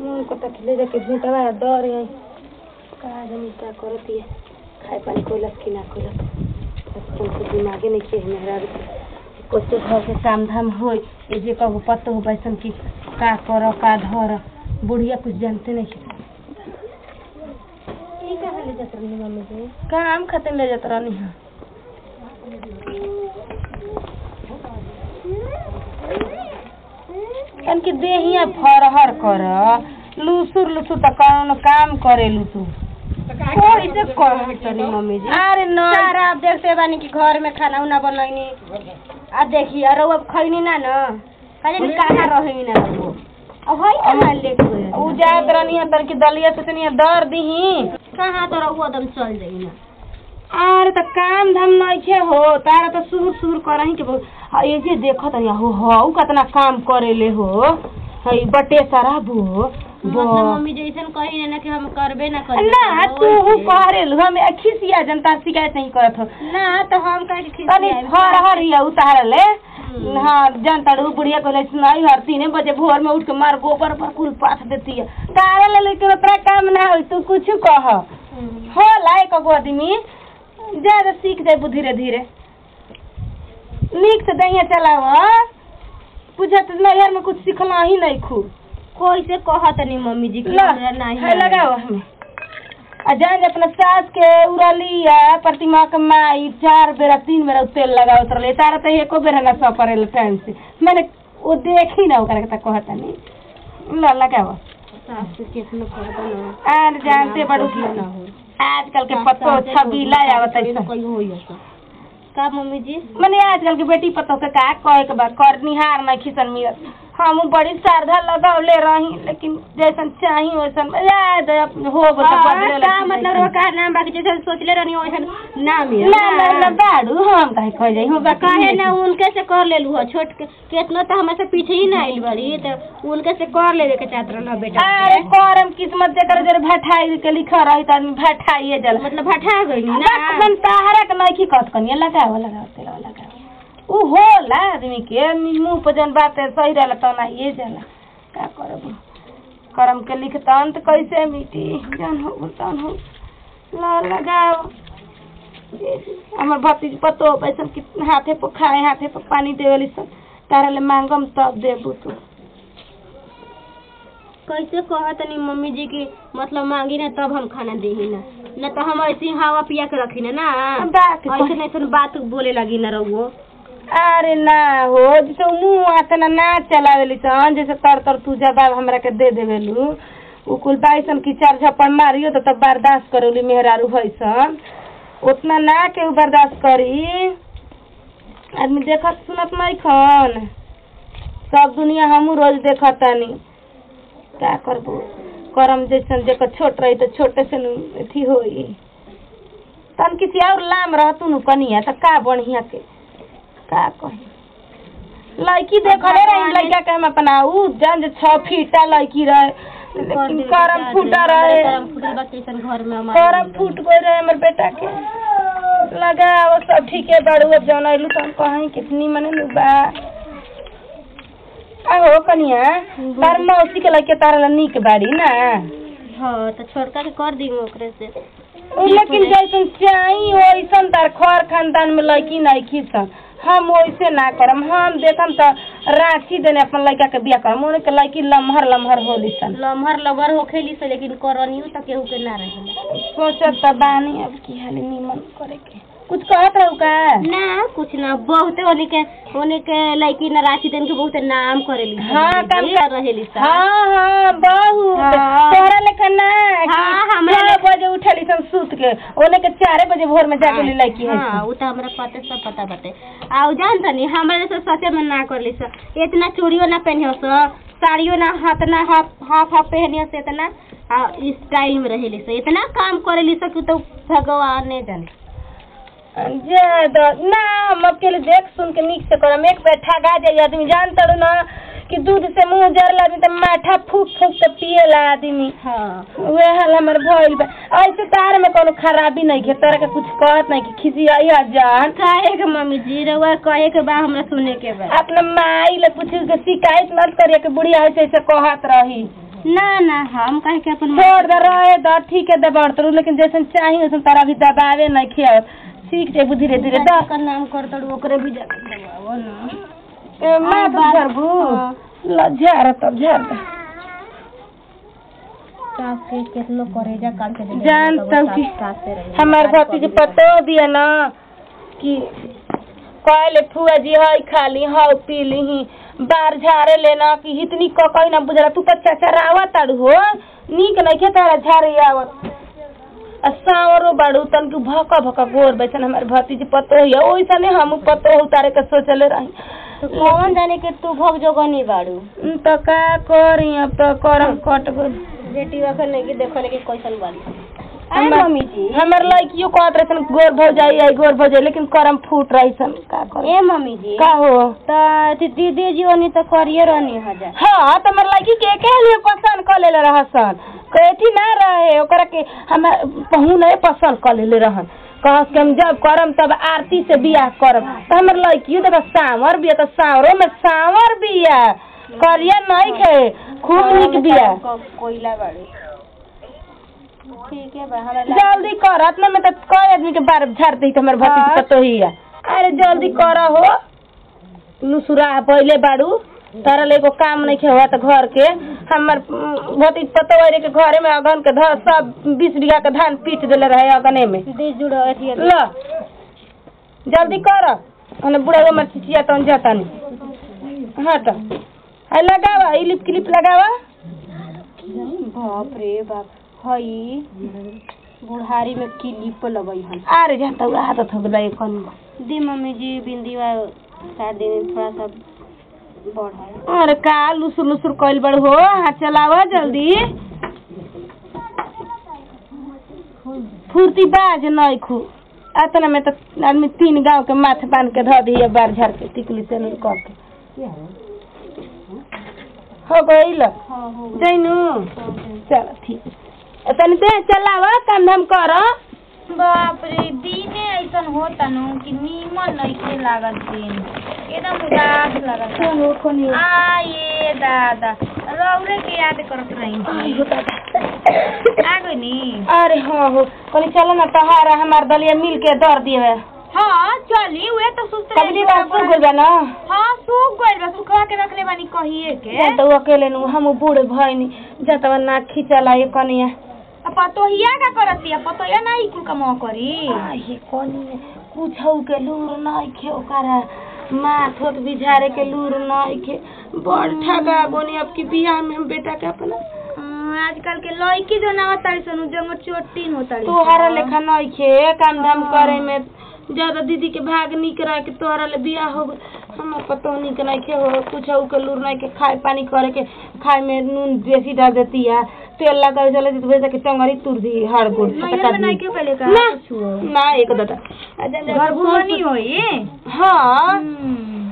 मन को तक ले जाके झूठवा डर गई का जानी का करती है खाए पानी कोलक कि ना कोलक बचपन से दिमागे नहीं के मेहरा कोचे घर के काम धाम होई ए जे कहू पतो हो बैसन की का कर का धर बुढ़िया कुछ जानते नहीं के ई कहाँ ले जात रही मम्मी जी काम खातिर ले जात रहनी है कन की देहिया फरहर कर लुसुर लुसुर त कौन काम करेलु तू कोई से कहतनी मम्मी जी अरे न सारा आप देखते बानी कि घर में खाना उना बनैनी आ देखी अरे अब खैनी ना न कहे कहाँ रही ना रहो अब है कहाँ लेके गए उ जात रहनी है तर की दलिया से तनी दर दीही कहाँ तो रहो एकदम चल जाई ना अरे त काम धाम नइखे हो तारा त सुर सुर करही के बहुत आ, ये जे देखत है हो हो कतना काम करेले हो हई बटे सारा बो मतलब मम्मी जैसन कही ना कि हम करबे ना करी ना तू करेलु हम खिसिया जनता शिकायत नहीं करत हो ना तो हम कहे कि तनी हर हर या उतारले हाँ जनता रू बुढ़िया कहले सुनाई हर तीन बजे भोर में उठ के मार गोबर पर कुल पाथ देती है तारे ले लेकिन उतना काम ना हो तू कुछ कह हो लायक गो आदमी ज्यादा सीख जाए धीरे धीरे नीक से दहिया चलाव पूछत नैहर में कुछ सीखला ही नहीं खूब कोई से कहत नहीं मम्मी जी कि ला, हमरा नहीं है लगाओ हमें आ जान जे अपना सास के उड़ली है प्रतिमा के माई चार बेरा तीन बेरा तेल लगाओ तरले तारा तो एको बेरा ना सौ पड़ेल टाइम से मैंने वो देखी ना ओकरा के कहत नहीं ला लगाओ सास के कितना करता ना आर जानते बड़ू की ना हो आजकल के पत्तो छबीला आवत है कोई हो ऐसा का मम्मी जी मने आजकल के बेटी पतो के का कहे के बा कर निहार नहीं खिसन मिलत हम बड़ी श्रद्धा लगावले रही लेकिन जैसन चाही वैसन याद हो बता बदले का मतलब रो का नाम बाकी जैसे सोचले रहनी वैसन ना मिल ना ना ना बाड़ू हम काहे कह जाई हम बाकी कहे ना उनके से कर लेलू हो छोट के केतना तो हमें से पीछे ही ना आइल बड़ी तो उनके से कर लेवे के चाहत रहना बेटा अरे करम किस्मत जेकर जर भठाई के लिखा रही त आदमी भठाइए जल मतलब हटा गई ना एकदम सहारा के नहीं की कत कनिया लगाओ लगाओ तेल लगाओ उ होला आदमी के मुंह पर जन बात है सही रहला त ना ये जाला का करब करम के लिखतन त कैसे मिटी जन हो तन हो ला लगाओ हमर भतीज पतो पैसा कितना हाथे पर खाए हाथे पर पानी देवली सब तारा ले मांगम तब देबू तू कैसे कहत नहीं मम्मी जी की मतलब मांगी ना तब हम खाना देही ना न तो हम ऐसे ही हवा पिया के रखी ना ना बात ऐसे नहीं सुन बात बोले लगी ना रहुओ अरे ना हो जैसे मुंह आतना ना चलावेली सन जैसे तर तर तू जवाब हमरा के दे देवेलू उ कुल बाइसन की चार झप्पड़ मारियो तो तब बर्दाश्त करेली मेहरारू हैसन उतना ना के उ बर्दाश्त करी आदमी देखत सुनत नहीं खन सब दुनिया हमू रोज देखत तानी का करबो करम जैसन जेकर छोट रही तो छोटे से नु अथी होई तन किसी और लाम रहतू नु कनिया त का बढ़िया के का कही लड़की देखले रही लड़का के हम अपना उ जान जे छह फीटा लड़की रहे लेकिन करम फूटा रहे करम फूटल बा कैसन घर में हमारे करम फूट गए रहे हमर बेटा के लगा वो सब ठीक है बड़ू अब जौन आइलू तो हम कहीं कितनी मने नु बा आहो कनिया तार मौसी के लड़के तारा ला निक बाड़ी ना हाँ तो छोड़का के कर दी ओकरे से उ लेकिन जैसन चाही वैसन तार खर खानदान में लड़की नहीं खींचन हम वैसे ना करम हम देखम तो रांची देने अपन लड़का के बिया करम उन्हें के लड़की लम्हर लम्हर होली सन लम्हर लबर होखेली से लेकिन करनियो तक केहू के ना रहेला सोचत त बानी अब की हाल निमन करे के कुछ कहत रहू का ना कुछ ना बहुते ओने के ओने के लड़की ना राशि देन के बहुते नाम करेली हाँ, काम कर- रहेली सा हाँ हाँ बहुत हाँ। तोहरा लेखा ना हाँ, कि हमरा छह बजे उठली सन सूत के ओने के चारे बजे भोर में जाके ली लड़की है हाँ उ तो हमरा पते सब पता बाटे आ उ जान तनी हमरा जैसे सचे में ना करली स इतना चूड़ियो ना पहनियो स साड़ियो ना हाथ ना हाफ हाफ हाफ पहनियो से इतना आ स्टाइल में रहेली स इतना काम करेली स कि तो भगवान ने जाने जे द- ना हम अकेले देख सुन के नीक से करम एक पे ठगा जाई आदमी जान तड़ू ना कि दूध से मुंह जरल आदमी त माठा फूक फूक के पिएला आदमी हाँ उहे हाल हमर भइल बा ऐसे तार में कोनो खराबी नहीं के तोरा के कुछ कहत नहीं कि खिसियाई आ जान कहे के मम्मी जी रउआ कहे के बा हमरा सुने के बा अपना माई ले कुछ के शिकायत मत करिए कि बुढ़िया ऐसे ऐसे कहत रही ना ना हम कहे के अपन छोड़ दे रहे द ठीक है दबाड़ तरू लेकिन जैसन चाही वैसन तारा भी दबावे नहीं खियाव सीख जेबू धीरे धीरे द का नाम कर तड़ ओकरे भी जाके दबावो ना ए, माँ तो बात- झरबू हाँ। ल झार तब झार दे सास के केतनो करेजा काट के दे जान तब कि हमार भतीज पतो दिया ना कि कहले फुआ जी हई खाली हौ पीली ही बार झारे लेना कि इतनी ककई ना बुझला तू तो चचरावा ताड़ू हो नीक नइखे तारा झारे आवत आ सावरो बाड़ू तन के भका भका गोर बैसन हमार भतीज पतो हिया ओइसने हम पतो हो तारे के सोचले रही तो कौन जाने के तू भग जोगनी बाड़ू उम, तो का करी अब तो करम कट गइल बेटी वखन नहीं कि देखो कि कैसन बाड़ी आ हमर- मम्मी जी हमर लड़कियों कहत रहे सन गोर भौ जाई आई गोर भौ जाई लेकिन करम फूट रही सन का कर ए मम्मी जी का हो तो दीदी जी ओनी तो करिए रहनी हजार हाँ तो हमर लड़की के के लिए पसंद कर लेले रहसन कथी ना रहे ओकरा के हम पहू नहीं पसंद कर लेले रहन कहस के हम जब करम तब आरती से बियाह करम तो हमर लड़कियों देखा सांवर बिया तो सांवरों में सांवर बिया करिया नहीं खे खूब निक बिया कोयला बाड़ी ठीक है बा हमरा ला- जल्दी कर अपना में तो कई आदमी के बार झाड़ दी तो हमर भतीज हाँ। पतो ही है अरे जल्दी कर हो लुसुरा पहले बाड़ू तारा ले एगो काम नहीं खेवा तो घर के हमर उम, भतीज पतो वाले के घरे में अगन के धर सब बीस बीघा के धान पीट देले रहे अगने में बीज जुड़ो अथी है। ल जल्दी कर ओने बुढ़ा मर चिचिया तो जाता नहीं हट है लगावा इलिप क्लिप लगावा बाप रे बाप हई बुढ़ारी में किलिप लगई हन अरे जाता हुआ आदत हो गया ये कौन दी मम्मी जी बिंदी वा शायद दिन थोड़ा सा बढ़ा अरे का लुसुर लुसुर कइल बड़ हो हाथ चलावा जल्दी फुर्ती बाज नहीं खू अतना में तो आदमी तीन गांव के माथे बांध के धो दिए बार झाड़ के टिकली से नहीं कह के हो गइल हाँ हो जैनू चल ठीक है तनी दे चलावा काम धाम कर बाप रे दिने ऐसन होता नु कि नीमन नइखे लागत दिन एकदम उदास लागत आ ये दादा रौरे के याद करत रही आ गई नी अरे हाँ हो कहली चलो ना तहारा हमार दलिया मिल के दर दिए हाँ चली उहे तो सुस्त कबली बात सुन गइल बा ना हाँ सूख गइल बा सुखवा के रखले बानी कहिए के जान तो अकेले नु हम बूढ़ भइनी जतवा ना खिचला ये कनिया आ पतोहिया का करतिया पतोहिया ना ई कुल कमवा करी ये कनिया कुछौ के लूर नहीं खे ओकरा माथ होत बिझारे के लूर नहीं खे बड़ ठगा बोनी अब की बियाह में हम बेटा के अपना अं, आजकल के लड़की जो ना होता सन जंग चोटीन होता तोहरा लेखा नहीं खे काम धाम करे में ज्यादा दीदी के भाग निक रह के तोहरा ले बियाह हो गइल। हमर पतो निक नहीं खे हो कुछ के लूर नहीं के खाए पानी करे के खाए में नून बेसी डाल देती है तेल लगा चले तो वैसे के टंगरी तुर दी हर गुड़ नैहर में नहीं के पहले का ना छुओ ना एक दादा आ जा- जा- घर भुवनी होई हाँ हम्म।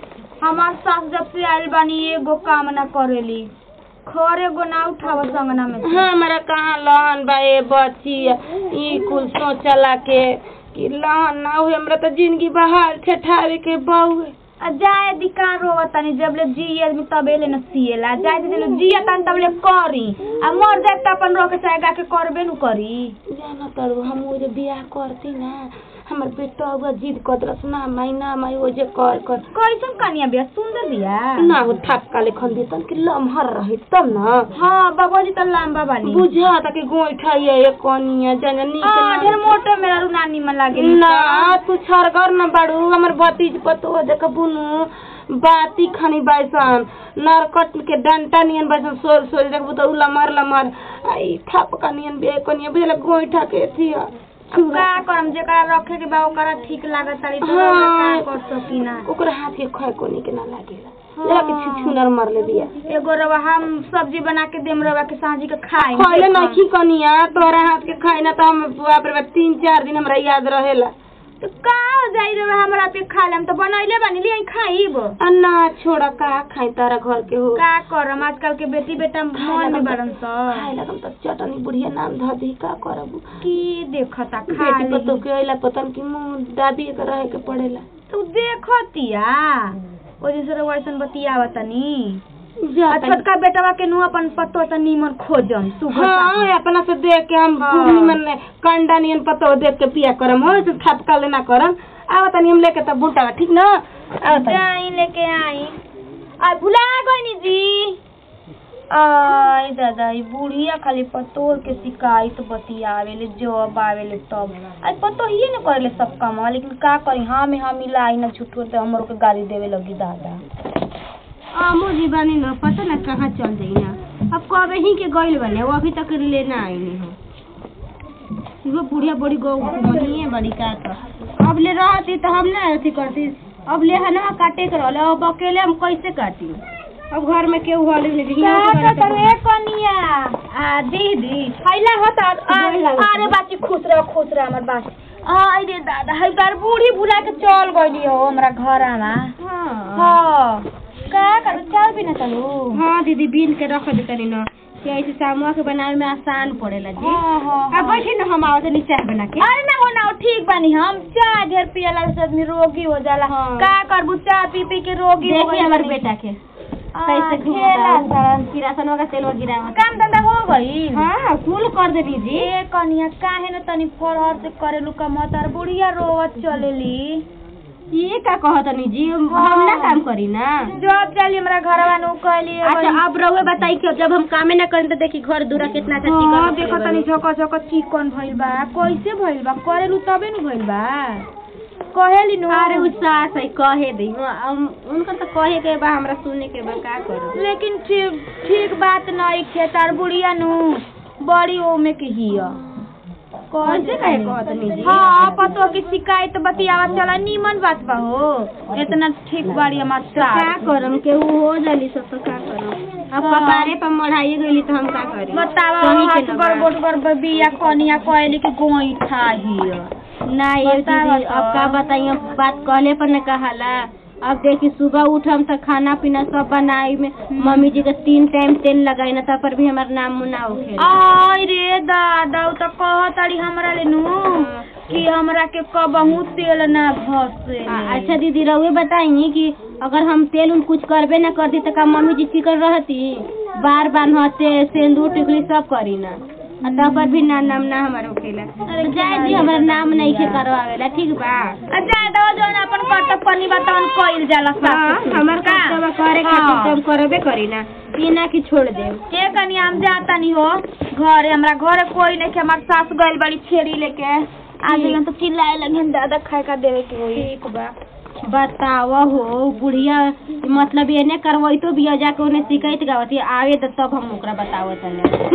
हमार सास जब से आइल बानी एगो काम ना करेली खर एगो ना उठाव संगना में से। हमारा कहाँ लहन बा ए बच्ची ई कुल सोचला के कि लहन ना हुए हमरा तो जिंदगी बहार ठठावे के बहु आ जाए दिकार रोवा तनी जब ले जी आदमी तबे ले न सिएला जाए दे ले जी तनी तब ले करी आ मर जाए त अपन रोके चाहे गा के करबे नु करी जाना तरू हम वो जे बियाह करती ना हमर बेटा हुआ जिद कदरस ना माई ना माई वो जे कर कर कैसन कनिया बिया सुंदर बिया ना हो थाप काले खन दे तन कि लमहर रही तब ना हाँ बाबूजी त लंबा बानी बुझा त कि गोइठा ये ये कनिया जाना नीक हाँ ना ढेर मोटो मेरा रू नानी में लागे ना तू छरगर न बाड़ू हमर भतीज पतो देख बुनु बाती खनी बाइसन नरकट के डंटा नियन बाइसन सोर सोर देख बुता उला मार ला मार आई थाप का नियन बे कनिया बुझला गोइठा के थिया अब का करम जेकरा रखे के बा ओकरा ठीक लागत तारी तो हाँ। का कर सकी ना ओकरा हाथ के खय कोनी के ना लागेला जरा के छिछुनर मार ले दिया एगो रवा हम सब्जी बना के देम रवा के सांझी के खाई खइले नहीं कनिया तोरा हाथ के खाई ना तो हम बाप रे बाप तीन चार दिन हमरा याद रहेला तो का हो जाई रवा हमरा पे खा लेम तो बनैले बानी ले खाईब अन्ना छोड़ा का खाई तारा घर के हो का करम आजकल के बेटी बेटा मन में बड़न स खाए लगम त चटनी बुढ़िया नाम ध दी का करब की देखता खा बेटी ली पतो के अइला पतन की मुंह दाबी के रहे के पड़ेला तू देखतिया ओ जैसे रवा ऐसन बतियावा तनी जा आ छोटका बेटवा के नु अपन पतो त नीमन खोजम सुगर हाँ अपना से देख के हम हाँ। खूब निमन कंडा नियन पतो देख के पिया करम हो से खपका लेना करम आवा तनी हम लेके तब बूटा ठीक न आवा तनी जाई लेके आई आ भुला गईनी जी आई दादा ई बुढ़िया खाली पतोर के शिकायत बतियावेले जब आवेले तब आज पतो ही न करेले सब काम लेकिन का करी हाँ में हाँ मिलाई ना झूठो ते हमरो के गाली देवे लगी दादा आमो जी बानी न पता ना कहाँ चल जाई ना अब कब ही के गइल बने वो अभी तक लेना आई नहीं हो वो बुढ़िया बड़ी गौ मनिए बड़ी का तो अब ले रहती तो हम ना अथी करती अब ले हनवा काटे के रहले अब अकेले हम कैसे काटी अब घर में केहू हल नहीं क्या कहता रे कनिया आ दीदी हैला होता गोर लागत अरे बाची खुश रह खुश रह हमर बात आई रे दादा है बार बूढ़ी भुला के चल गइली हो हमरा घरमा हाँ हाँ का कर चाय भी न चलू हाँ दीदी बीन के रख दे तनी न कि ऐसे सामुआ के बनावे में आसान पड़ेला जी हाँ हाँ अब बैठे न हम आवत नहीं चाय बना के अरे ना हो ना हो, ठीक बानी हम चाय ढेर पियला से आदमी रोगी हो जाला हाँ। का करबू चाय पी पी के रोगी हो देखिए गइल हमारे बानी। बेटा के आ, कैसे खेला सारन। किरासन का तेल गिरावा काम धंधा हो गई हाँ फूल कर देनी जी ए कनिया काहे न तनी फरहर से करेलू कमतार बुढ़िया रोवत चलेली ये का कहतनी जी हम हाँ। ना काम करी ना जब चली हमरा घरवा नु कहली अच्छा अब रहुए बताई कि जब हम कामे ना करें तो देखी घर दूरा कितना अच्छा चिकन हाँ रखले देखो बानी। तनी झक झक चिकन भइल बा कैसे भइल बा करेलू तबे नु भइल बा कहेली नु अरे उ सास है कहे दी हम उनका तो कहे के बा हमरा सुने के बा का करो लेकिन ठीक ठीक बात नहीं खे तार बुढ़िया नु बड़ी ओमे के हिया कैसे कहे कहतनी जी हाँ पतो की शिकायत बतियावा चला नीमन बात बा हो इतना ठीक बाड़ी हमार तो का सास करम के उ हो जाली सब तो का करम अब हाँ। कपारे पर मढ़ाई गईली तो हम का करी बतावा सही के हाथ न पर बा। गोट पर बिया कनिया कहली कि गोईठा हिया ना ये बतावा दीदी तो। अब का बताई अब बात कहले पर न कहाला अब देखी सुबह उठम तो खाना पीना सब बनाई में मम्मी जी के तीन टाइम तेल लगाई ना तब पर भी हमार नाम मुना होखे आई रे दादा उ त कहताड़ी हमरा ले नु कि हमरा के कबहू तेल ना घसे अच्छा दीदी रहुए बताई कि अगर हम तेल उल कुछ करबे ना करती तो का मम्मी जी चिकन रहती बार बार नहते सिंदूर टिकली सब करी ना आ तब पर भी ना नाम ना हमार होखेला अरे जाए जी हमारा नाम नहीं के करवावेला ठीक बा ज्यादा जौन अपन कर्तव्य पनी बतावन कइल जाला हाँ सास हमार का? कर्तव्य करे हाँ। खातिर तो हम करबे करी ना ये ना कि छोड़ दे के कनी हम जाता नहीं हो घरे हमरा घरे कोई नहीं के हमार सास गइल बड़ी छेड़ी लेके आ गइलन तो चिल्लाए लगे दादा खाए का देवे के होई ठीक बा बताव हो बुढ़िया मतलब एने करवई तो बिया जाके उन्हें शिकायत गावती आवे तो तब हम ओकरा बतावत